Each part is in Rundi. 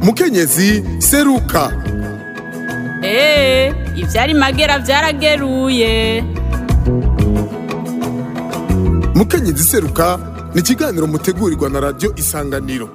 mukenyezi seruka eee ivyari magera vyarageruye mukenyezi seruka ni ikiganiro mutegurirwa na radiyo isanganiro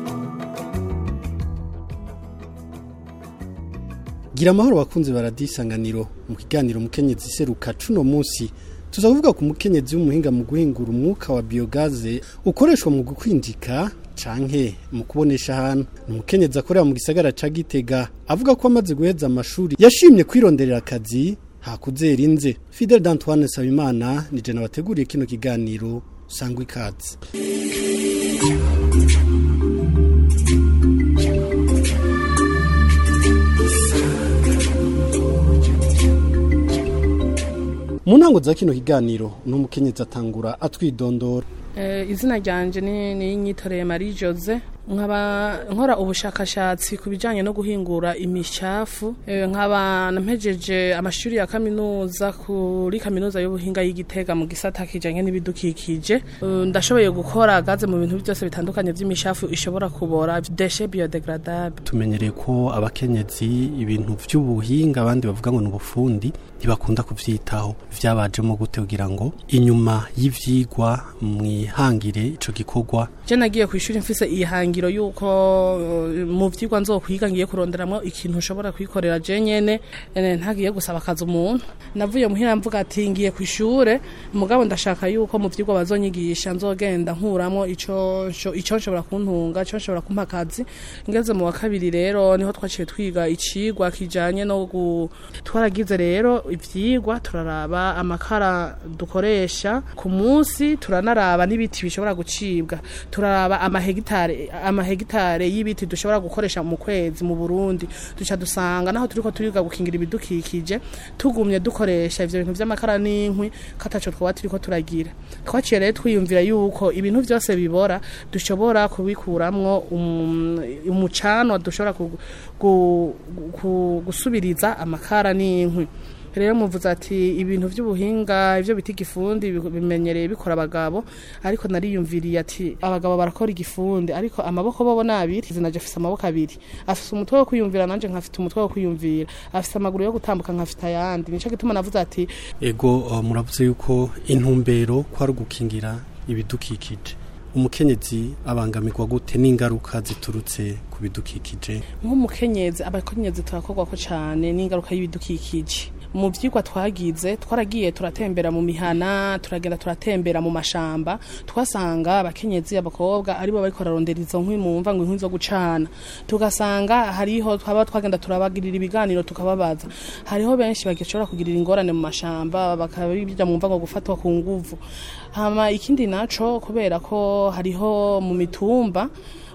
gira amahoro bakunzi baradisanganiro mu kiganiro mukenyezi seruka cuno munsi tuza kuvuga ku mukenyezi w'umuhinga mu guhingura umwuka wa biogaze ukoreshwa mu gukwinjika canke mu kubonesha ahantu ni umukenyezi akorera mu gisagara ca gitega avuga ko amaze guheza amashuri yashimye kwironderera akazi hakuzera inze fidel d'antoine sabimana ni jena wateguriye kino kiganiro sangwa ikaze mu ntango za kino kiganiro uno mukenyezi atangura atwidondora Eh, izina ryanje ni ninyitoreye Marie Jose nkaba nkora ubushakashatsi ku bijanye no guhingura imicafu eh, nkaba nampejeje amashuri ya kaminuza kuri kaminuza y'ubuhinga y'igitega mu gisata kijanye n'ibidukikije Eh, ndashoboye gukora gaze mu bintu byose bitandukanye by'imishafu ishobora kubora déchets biodégradables tumenyereye ko abakenyezi ibintu vy'ubuhinga abandi bavuga ngo ni ubufundi ntibakunda kuvyitaho vyabajemo gute kugira ngo inyuma y'ivyigwa mwihangire ico gikorwa je nagiye ku ishuri mfise ihangiro yuko eh, mu vyigwa nzokwiga ngiye kuronderamwo ikintu ushobora kwikorera je nyene eh, ntagiye gusaba akazi umuntu navuye muhira mvuga ati ngiye ku ishure mugabo ndashaka yuko mu vyigwa bazonyigisha nzogenda nkuramwo ico ico ico nshobora kuntunga ico nshobora kumpa akazi ngeze mu wa kabiri rero niho twaciye twiga icigwa kijanye no gu twaragize rero ivyigwa turaraba amakara dukoresha ku munsi turanaraba n'ibiti bishobora gucibwa turaraba amahegitare amahegitare y'ibiti dushobora gukoresha mu kwezi mu Burundi duca dusanga naho turiko turiga gukingira ibidukikije tugumye dukoresha ivyo bintu vy'amakara n'inkwi kataco twaba turiko turagira twaciye rero twiyumvira yuko ibintu vyose bibora dushobora kubikuramwo um, umucanwa dushobora ku, ku, ku, gusubiriza amakara n'inkwi rero muvuze ati ibintu by'ubuhinga ibyo bita igifundi bi- bimenyereye bikora abagabo ariko nariyumviriye ati abagabo barakora igifundi ariko amaboko bobo ni abiri zinaje afise amaboko abiri afise umutwe wo kwiyumvira nanje nkafite umutwe wo kwiyumvira afise amaguru yo gutambuka nkafite ayandi nico gituma navuze ati ego uh, muravuze yuko intumbero ko ari ugukingira ibidukikije umukenyezi abangamirwa gute n'ingaruka ziturutse ku bidukikije nk'umukenyezi abakenyezi turakorwa ko cyane n'ingaruka y'ibidukikije mu byigwa twagize twaragiye turatembera mu mihana turagenda turatembera mu mashamba twasanga abakenyezi abakobwa aribo bariko bararondera izo nkwi mu mva ngo inkwi zo gucana tugasanga hariho twaba twagenda turabagirira ibiganiro tukababaza hariho benshi bagishobora kugirira ingorane mu mashamba bakabijya mu mva ngo gufatwa ku nguvu hama ikindi naco kubera ko hariho mu mitumba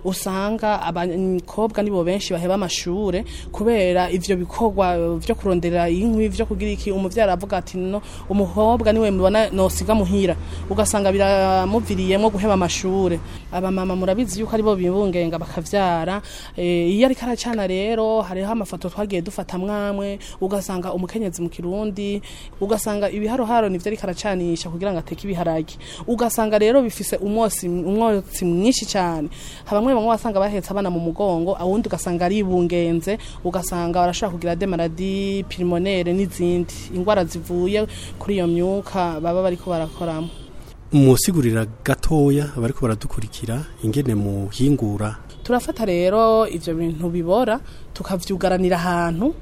usanga abakobwa nibo benshi baheba amashure kubera ivyo bikorwa vyo kurondera inkwi vyo kugira iki umuvyara avuga ati no umukobwa niwe mubona nosiga muhira ugasanga biramuviriyemwo guheba amashure abamama murabizi yuko aribo bibungenga bakavyara eh, iyo ariko aracana rero hariho amafoto twagiye dufata mwamwe ugasanga umukenyezi mu kirundi ugasanga ibiharoharo nivyo ariko aracanisha kugira ngo ateke ibiharage ugasanga rero bifise umwotsi umwotsi mwinshi cyane bamwe bamwe wasanga bahetse abana mu mugongo awundi ugasanga aribungenze ugasanga barashobora kugira de maladie pulmonaire n'izindi ingwara zivuye kuri iyo myuka baba bariko barakoramo musigurira gatoya abariko baradukurikira ingene muhingura turafata rero ivyo bintu bibora tukavyugaranira ahantu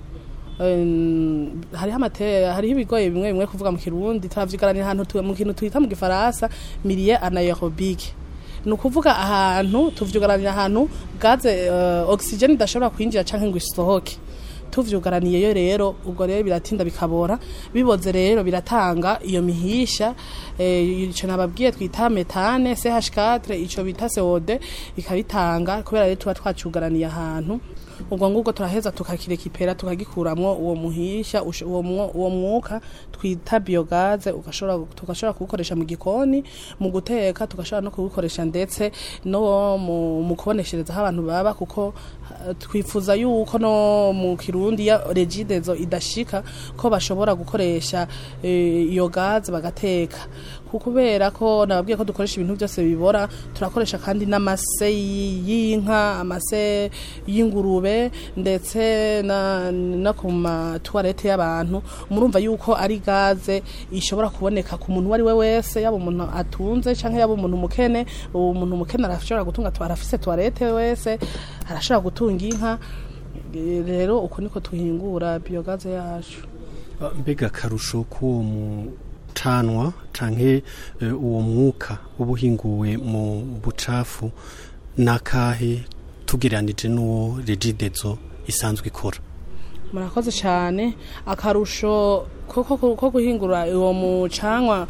Em, hariho amate hariho ibigoye bimwe bimwe kuvuga mu kirundi turavyigaranira ahantu tu- mu kintu twita mu gifaransa milieu anaerobique ni ukuvuga ahantu tuvyugaranira ahantu gaze uh, oxygene idashobora kwinjira canke ngo isohoke tuvyugaraniyeyo rero ubwo rero biratinda bikabora biboze rero biratanga iyo mihisha eh, ico nababwiye twita metane CH4 ico bita CO2 ikabitanga kubera rero tuba twacugaraniye ahantu ubwo ngubwo turaheza tukakirekipera tukagikuramwo uwo muhisha ush- uwo mwo- uwo mwuka twita biogaze ugashobora tugashobora kuwukoresha mu gikoni mu guteka tugashobora no kuwukoresha ndetse no mu, mu kuboneshereza aho abantu baba kuko eh, twifuza yuko no mu kirundi ya regidezo idashika ko bashobora gukoresha eh, iyo gaze bagateka kubera ko nababwiye ko dukoresha ibintu byose bibora turakoresha kandi n'amase y'inka amase y'ingurube ndetse na, no ku matuwarete y'abantu murumva yuko ari gaze ishobora kuboneka ku muntu uwo ari we wese yaba umuntu atunze cyangwa yaba umuntu mukene uwo muntu mukene arashobora gutunga arafise tuwarete wese arashobora gutunga inka Eh, rero uko niko tuhingura biyogaze yacu mbega akarusho k'uwo mucanwa canke eh, uwo mwuka uba uhinguwe mu bucafu n'akahe tugereranije n'uwo regidezo isanzwe ikora murakoze cyane akarusho ko ko- ko guhingura uwo mucanwa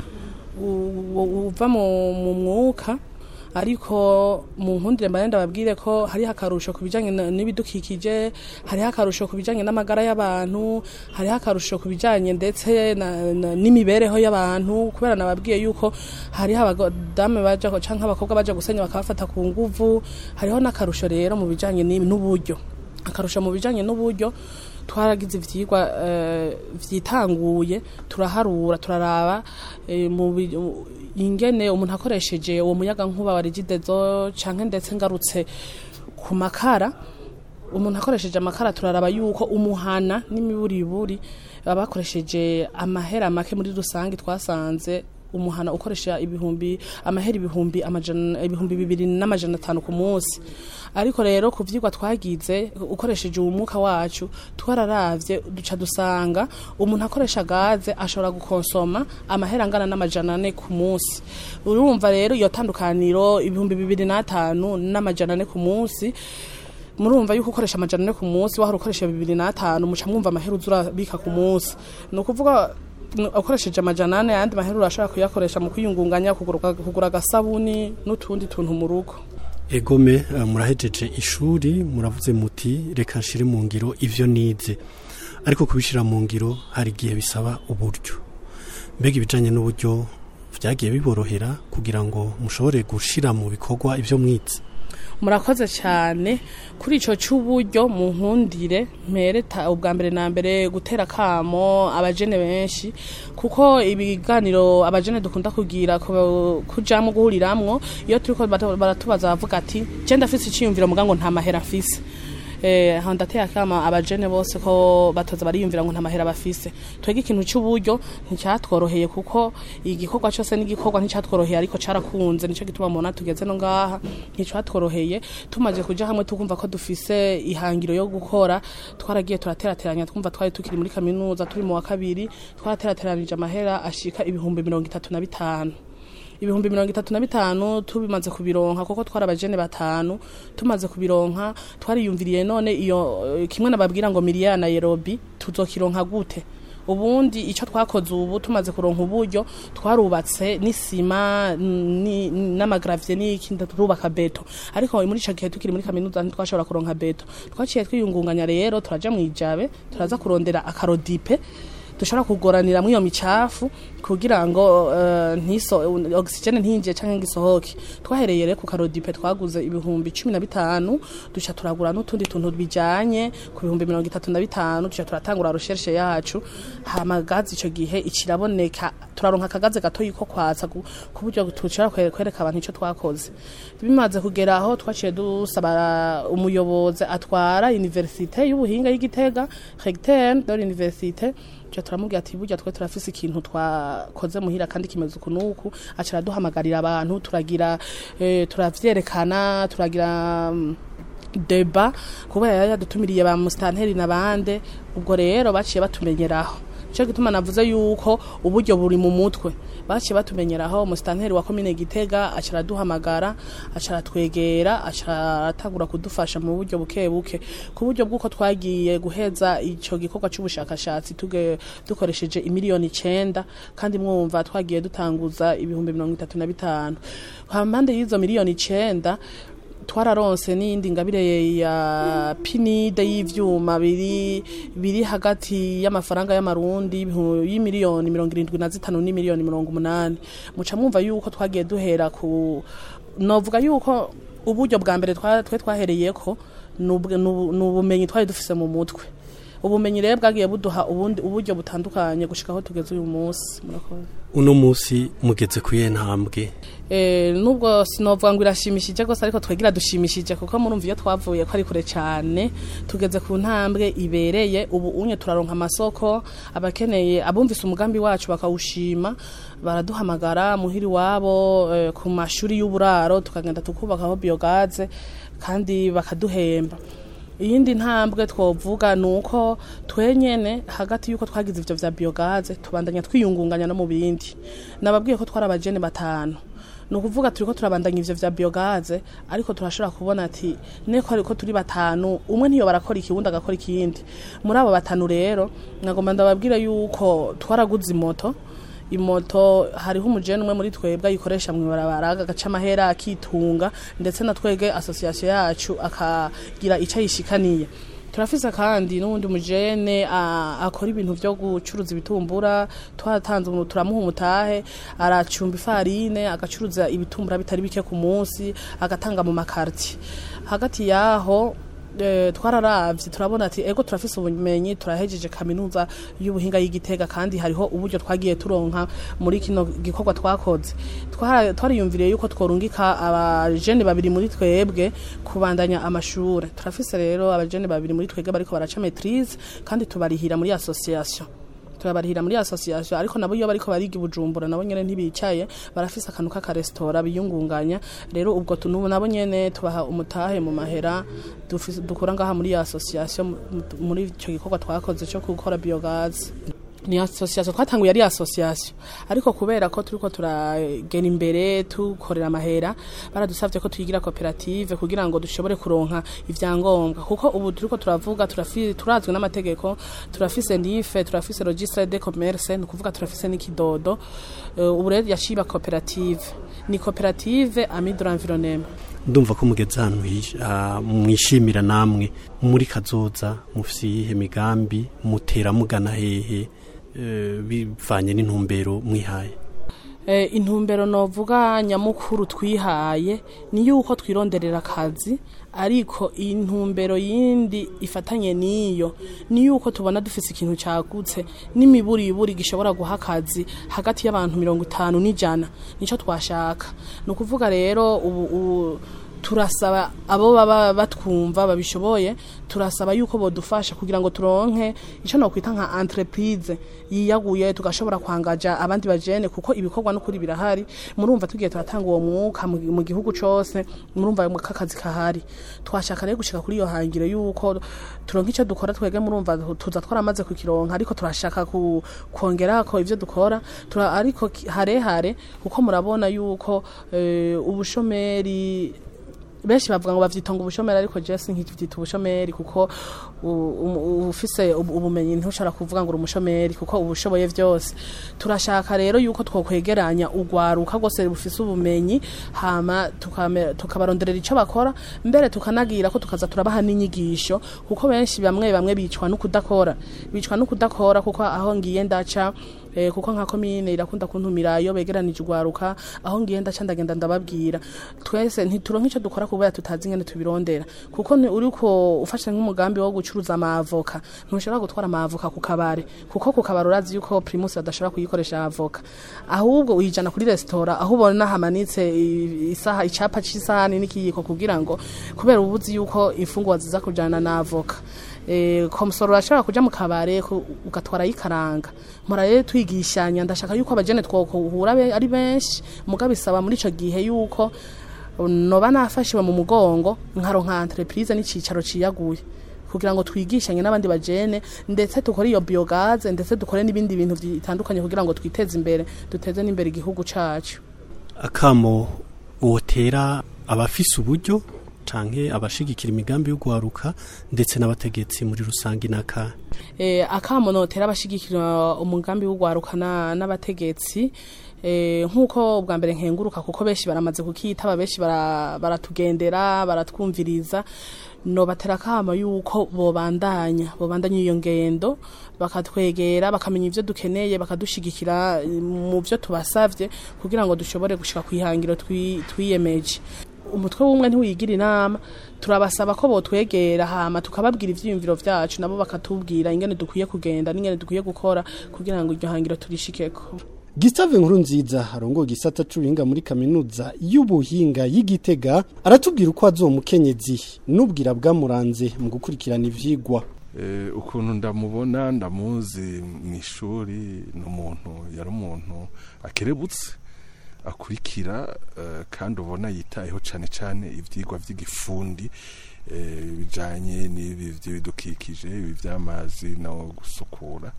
u- u- uva mu mu mwuka ariko mu nkundire mbane ndababwire ko hariho akarusho ku bijyanye na- n'ibidukikije hariho akarusho ku bijyanye n'amagara y'abantu hariho akarusho ku bijyanye ndetse na- na- n'imibereho y'abantu kubera nababwiye yuko hariho abadamu baja cyangwa abakobwa baja gusenya bakabafata ku nguvu hariho n'akarusho rero mu bijyanye n'i- n'uburyo akarusho mu bijyanye n'uburyo twaragize ivyigwa eh, vyitanguye turaharura turaraba eh, mu bi- mu- ingene umuntu akoresheje uwo muyaga nkuba wa regidezo canke ndetse ngarutse ku makara umuntu akoresheje amakara turaraba yuko umuhana n'imiburiburi baba bakoresheje amahera make muri rusange twasanze umuhana ukoresha ibihumbi amahera ibihumbi amajana ibihumbi bibiri n'amajana atanu ku munsi ariko rero ku vyigwa twagize ukoresheje uwo mwuka wacu twararavye duca dusanga umuntu akoresha gaze ashobora gukonsoma amahera angana n'amajana ane ku munsi urumva rero iyo tandukaniro ibihumbi bibiri n'atanu n'amajana ane ku munsi murumva yuko ukoresha amajana ane ku munsi wahora ukoresha bibiri n'atanu muca mwumva amahera uza urabika ku munsi ni ukuvuga n- ukoresheje amajana ane ayandi mahera urashobora kuyakoresha mu kwiyungunganya kugura kugura agasabuni n'utundi tuntu mu rugo egome eh, murahejeje ishuri muravuze muti reka nshire mu ngiro ivyo nize ariko kubishira mu ngiro hari igihe bisaba uburyo mbega ibijanye n'uburyo vyagiye biborohera kugira ngo mushobore gushira mu bikorwa ivyo mwize murakoze cyane kuri icyo cy'uburyo mu nkundire mpereta ubwa mbere na mbere gutera akamo abajene benshi kuko ibiganiro abajene dukunda kugira ku- kujamwo guhuriramwo iyo turiko bata- baratubaza bavuga ati je ndafise iciyumviro muga ngo nta mahera afise eh aho ndateye akama abajene bose ko batoza bariyumvira ngo nta mahera bafise twege ikintu cy'uburyo nticyatworoheye kuko igikorwa cyose n'igikorwa nticyatworoheye ariko carakunze nico gituma mubona tugeze no ngaha nticyatworoheye tumaze kuja hamwe tukumva ko dufise ihangiro yo gukora twaragiye turaterateranya twumva twari tukiri muri kaminuza turi mu wa kabiri twaraterateranije amahera ashika ibihumbi mirongo itatu na bitanu ibihumbi mirongo itatu na bitanu tubimaze kubironka kuko twari abajene batanu tumaze kubironka twariyumviriye none iyo eh, kimwe nababwira ngo miliya na Nairobi tuzokironka gute ubundi icyo twakoze ubu tumaze kuronka uburyo twarubatse n'isima ni- n'amagravye n'ikindi turubaka beto ariko muri ico gihe tukiri muri kaminuza ntitwashobora kuronka beto twaciye twiyungunganya rero turaja mu ijabe turaza kurondera akarodipe dushobora kugoranira muri iyo micafu kugira ngo uh, ntiso oxygene ntinjiye canke ngo isohoke twahereye rero ku karodipe twaguze ibihumbi cumi na bitanu duca turagura n'utundi tuntu bijanye ku bihumbi mirongo itatu na bitanu duca turatangura recherche yacu hama gazi ico gihe ikiraboneka turaronka akagaze gatoyi ko kwatsa ku ku buryo tushobora kwe- kwereka abantu ico twakoze bimaze kugera aho twaciye dusaba umuyobozi atwara universite y'ubuhinga y'igitega recteur de l'université tuca turamubwira ati burya twe turafise ikintu twakoze muhira kandi kimeze uku n'uku aca araduhamagarira abantu turagira eh, turavyerekana turagira mm, deba kubera yari yadutumiriye ba musitanteri n'abande ubwo rero baciye batumenyeraho cyo gituma navuze yuko uburyo buri mu mutwe baciye batumenyeraho musitanteri wa komine gitega aca araduhamagara aca aratwegera aca aratangura kudufasha mu buryo buke buke ku buryo bw'uko twagiye guheza icyo gikorwa cy'ubushakashatsi tuge- dukoresheje imiliyoni icenda kandi mwumva twagiye dutanguza ibihumbi mirongo itatu na bitanu hampande y'izo miliyoni icenda twararonse n'iyindi ngabire ya pinide y'ivyuma biri biri hagati y'amafaranga y'amarundi ibihu- y'imiliyoni mirongo irindwi na zitanu n'imiliyoni mirongo umunani muca mwumva yuko twagiye duhera ku novuga yuko uburyo bwa mbere twa- twe twahereyeko ni ubwe- ni ubu- ni ubumenyi twari dufise mu mutwe ubumenyi rero bwagiye buduha ubundi uburyo butandukanye gushika aho tugeze uyu munsi murakoze uno munsi mugeze ku iyihe ntambwe Eh, nubwo sinovuga ngo irashimishije gose ariko twegira dushimishije kuko murumva iyo twavuye ko ari kure cyane tugeze ku ntambwe ibereye ubu unye turaronka amasoko abakeneye abumvise umugambi wacu bakawushima baraduhamagara muhiri wabo eh, ku mashuri y'uburaro tukagenda tukubakaho biogaze kandi bakaduhemba iyindi ntambwe twovuga ni uko twenyene hagati y'uko twagize ivyo vya biogaze tubandanya twiyungunganya no mu bindi nababwiye ko twari abajene batanu ni ukuvuga turiko turabandanya ivyo vya biogaze ariko turashobora kubona ati neko ariko turi batanu umwe ntiyo barakora iki wundi agakora ikindi muri abo batanu rero nagomba ndababwira yuko twaraguze imoto imoto hariho umujene umwe muri twebwe ayikoresha mu ibarabara agaca amahera akitunga ndetse na twege asosiyasiyo yacu akagira icyo ayishikaniye turafise kandi n'uwundi mujene a- akora ibintu vyo gucuruza ibitumbura twaratanze umuntu turamuha umutahe aracumba ifarine agacuruza ibitumbura bitari bike ku munsi agatanga mu makarti hagati yaho eh, twararavye turabona ati ego turafise ubumenyi turahejeje kaminuza y'ubuhinga y'igitega kandi hariho uburyo twagiye turonka muri kino gikorwa twakoze Twara- twariyumviriye yuko tworungika abajene babiri muri twebwe kubandanya amashure turafise rero abajene babiri muri twebwe bariko baraca maitrise kandi tubarihira muri association turabarihira muri association ariko nabo iyo bariko bariga i bujumbura nabo nyene ntibicaye barafise akantu k'akarestora biyungunganya rero ubwo tu- nubu nabo nyene tubaha umutahe mu mahera dufise- dukura ngaha muri iyo association mu- muri ico gikorwa twakoze cyo gukora biogas ni association twatanguye ari association ariko kubera ko turiko turagera imbere tukorera amahera baradusavye ko tuyigira koperative kugira ngo dushobore kuronka ivyangombwa kuko ubu turiko turavuga turafi- turazwi n'amategeko turafise nife turafise registre de commerce ni ukuvuga turafise n'ikidodo Eh, ubu rero yaciba koperative ni koperative ami de l'environnement ndumva ko mugeze ahantu hish- ah, mwishimira namwe muri kazoza mufise iyihe migambi mutera mugana hehe eh, bivanye n'intumbero mwihaye Eh, intumbero novuga nyamukuru twihaye ni yuko twironderera akazi ariko intumbero yindi ifatanye n'iyo ni yuko tubona dufise ikintu cagutse n'imiburiburi gishobora guha akazi hagati y'abantu mirongo itanu n'ijana nico twashaka ni ukuvuga rero ubu, ubu turasaba abo baba batwumva babishoboye turasaba yuko bodufasha kugira ngo turonke ico nokwita nka entreprise yiyaguye tugashobora kwangaja abandi bajene kuko ibikorwa n'ukuri birahari murumva tugiye turatanga uwo mwuka mu mu gihugu cose murumva ayo kakazi kahari twashaka rero gushika kuri iyo hangiro yuko turonka ico dukora twege murumva tuza twaramaze kukironka ariko turashaka ku, kongerako ivyo dukora tura, ariko ki- harehare kuko murabona yuko eh, ubushomeri benshi bavuga ngo bavyitonga ubushomeri ariko je sinkivyita ubushomeri kuko u- u- ufise ubu- ubumenyi ntushobora kuvuga ngo uri umushomeri kuko ubushoboye vyose turashaka rero yuko twokwegeranya ugwaruka rwose bufise ubumenyi hama tukame- tukabaronderera ico bakora mbere tukanagira ko tukaza turabaha n'inyigisho kuko benshi bamwe bamwe bicwa no kudakora bicwa no kudakora kuko aho ngiye ndaca eh, kuko nka komine irakunda kuntumira iyo begeranije ugwaruka aho ngiye ndaca ndagenda ndababwira twese ntituronka ico dukora kubera tutazi ingene tubirondera kuko ni uriko ufashe nk'umugambi wo gucuruza amavoka ntushobora gutwara amavoka ku kabare kuko ku kabare urazi yuko primus badashobora kuyikoresha avoka ahubwo uyijana kuri resitora aho ubona hamanitse i- isaha icapa c'isahani n'ikiyiko kugira ngo kubera ubuzi yuko imfungwa ziza kujana na avoka eh, komisoro urashobora kuja mu kabare ku- ugatwara yikaranga mpora rero twigishanya ndashaka yuko abajene twokuhura be- ari benshi muga bisaba muri ico gihe yuko noba nafashiwe mu mugongo nkaronka entreprise n'icicaro ciyaguye kugira ngo twigishanye n'abandi bajene ndetse dukore iyo biogaze ndetse dukore n'ibindi bintu bitandukanye kugira ngo twiteze imbere duteze n'imbere igihugu cacu akamo wotera abafise uburyo canke abashigikira imigambi yo guharuka ndetse n'abategetsi muri rusange naka eh, akamo notera abashigikira umugambi w'ugwarukana n'abategetsi eh, nk'uko bwa mbere nkenguruka kuko benshi baramaze kukitaba benshi bara- baratugendera baratwumviriza nobatera akamo yuko bobandanya bobandanya iyo ngendo bakatwegera bakamenya ivyo dukeneye bakadushigikira eh, mu vyo tubasavye kugira ngo dushobore gushika kwihangiro twi- twiyemeje umutwe w'umwe ntiwigira inama turabasaba ko botwegera hama tukababwira ivyiyumviro vyacu nabo bakatubwira ingene dukwiye kugenda n'ingene dukwiye gukora kugira ngo iryo hangiro turishikeko Gustave Nkurunziza arongoye gisata c'ubuhinga muri kaminuza y'ubuhinga y'Igitega aratubwira uko azomukenyezi n'ubwira bwamuranze mu gukurikirana ivyigwa Eh, ukuntu ndamubona ndamuzi mu ishuri ni umuntu yari umuntu akerebutse akurikira eh, kandi ubona yitayeho cyane cyane ibyigwa by'igifundi eh, bijanye n'ibi by'ibidukikije ibi by'amazi no gusukura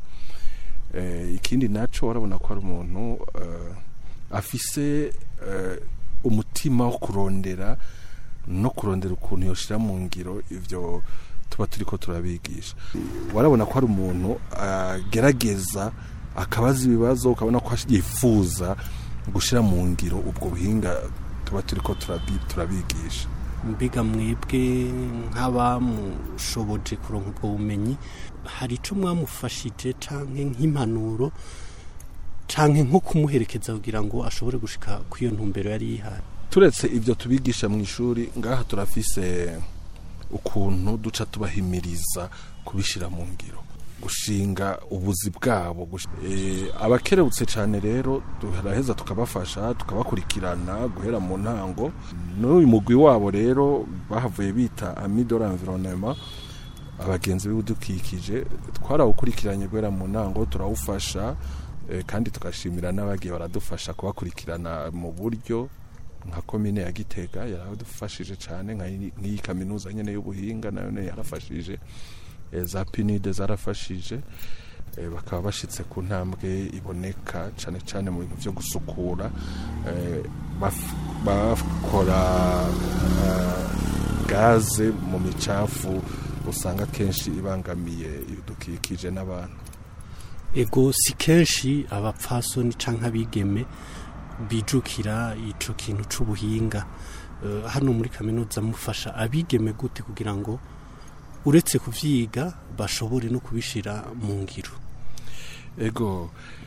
eh, ikindi naco warabona ko ari umuntu eh, afise eh, umutima wo kurondera no kurondera ukuntu yoshira mu ngiro ivyo tuba turiko turabigisha warabona ko ari umuntu agerageza akabaza ibibazo ukabona ko yifuza gushira mu ngiro ubwo buhinga tuba turiko turabi- turabigisha mbega mwebwe nk'abamushoboje kuronka ubwo bumenyi hari ico mwamufashije canke nk'impanuro canke nko kumuherekeza kugira ngo ashobore gushika kw'iyo ntumbero yari yihaye turetse ibyo tubigisha mu ishuri ngaha turafise ukuntu duca tubahimiriza kubishyira mu ngiro gushinga ubuzi bwabo gush- Eh, abakerebutse cyane rero turaheza tukabafasha tukabakurikirana guhera mu ntango n'uyu mugwi wabo rero bahavuye bita amidora environnement abagenzi b'ibidukikije twarawukurikiranye guhera mu ntango turawufasha eh, kandi tugashimira n'abagiye baradufasha kubakurikirana mu buryo nka komine ya gitega yaradufashije cyane nka iyi- nk'iyi kaminuza nyine y'ubuhinga nayo nyene yarafashije eh, za pinide zarafashije eh, bakaba bashitse ku ntambwe iboneka cyane cyane mu bintu byo gusukura eh, baf- bakora eh, gaze mu micafu usanga kenshi ibangamiye ibidukikije n'abantu ego si kenshi abapfasoni canke abigeme bijukira ico kintu c'ubuhinga Eh, hano muri kaminuza mufasha abigeme gute kugira ngo uretse kuvyiga bashobore no kubishira mu ngiro ego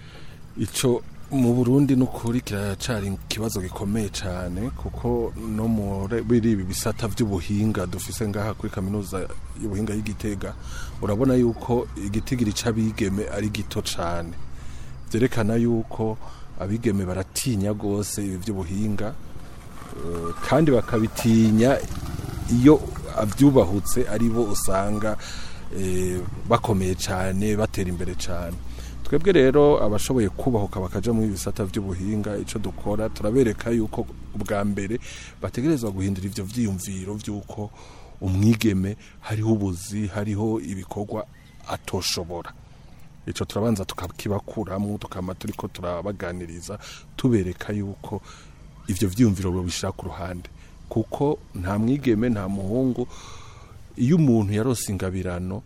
ico mu burundi n'ukuri kiracari ikibazo gikomeye cyane kuko no muri ibi bisata by'ubuhinga dufise ngaha kuri kaminuza y'ubuhinga y'igitega urabona yuko igitigiri c'abigeme ari gito cyane byerekana yuko abigeme baratinya rwose ibi by'ubuhinga eh, kandi bakabitinya iyo abyubahutse ari bo usanga eh, bakomeye cyane batera imbere cyane twebwe rero abashoboye kubahuka bakaja muri bisata by'ubuhinga icyo dukora turabereka yuko ubwa mbere bategerezwa guhindura ivyo vyiyumviro vy'uko umwigeme hariho ubuzi hariho ibikorwa atoshobora ico turabanza tukakibakuramo tukama turiko turabaganiriza tubereka yuko ivyo vyiyumviro babishira ku ruhande kuko nta mwigeme nta muhungu iyo umuntu yarose ingabirano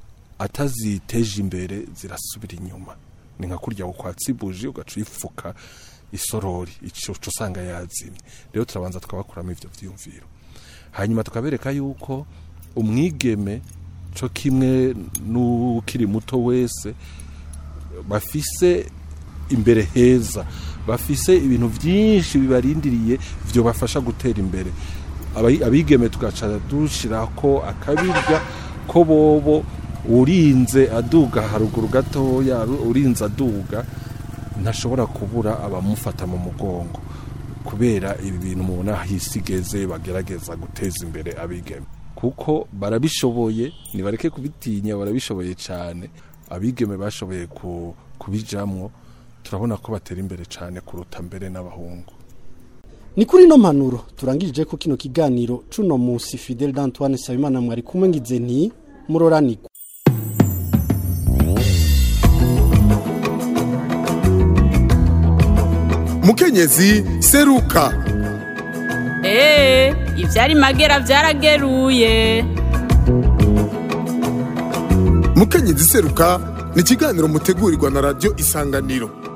ataziteje imbere zirasubira inyuma ni nka kurya ukwatsi buji ugaca uyifuka isorori ico uca usanga yazimye rero turabanza tukabakuramo ivyo vyiyumviro hanyuma tukabereka yuko umwigeme co kimwe n'ukiri muto wese bafise imbere heza bafise ibintu byinshi bibarindiriye byo bafasha gutera imbere Abai- abigeme tugaca dushirako akabirya ko bobo urinze aduga haruguru gatoya ru- urinze aduga ntashobora kubura abamufata mu mugongo kubera ibi bintu mubona hisigeze bagerageza guteza imbere abigeme kuko barabishoboye nibareke kubitinya barabishoboye cyane abigeme bashoboye ku- kubijamwo turabona ko batera imbere cyane kuruta mbere n'abahungu ni kuri ino mpanuro turangirije ko kino kiganiro cuno musi Fidel d'Antoine Sabimana mwari kumwe ngize nti muroranirwa mukenyezi seruka Ee, ivyari magera vyarageruye. mukenyezi seruka ni ikiganiro mutegurirwa na radiyo isanganiro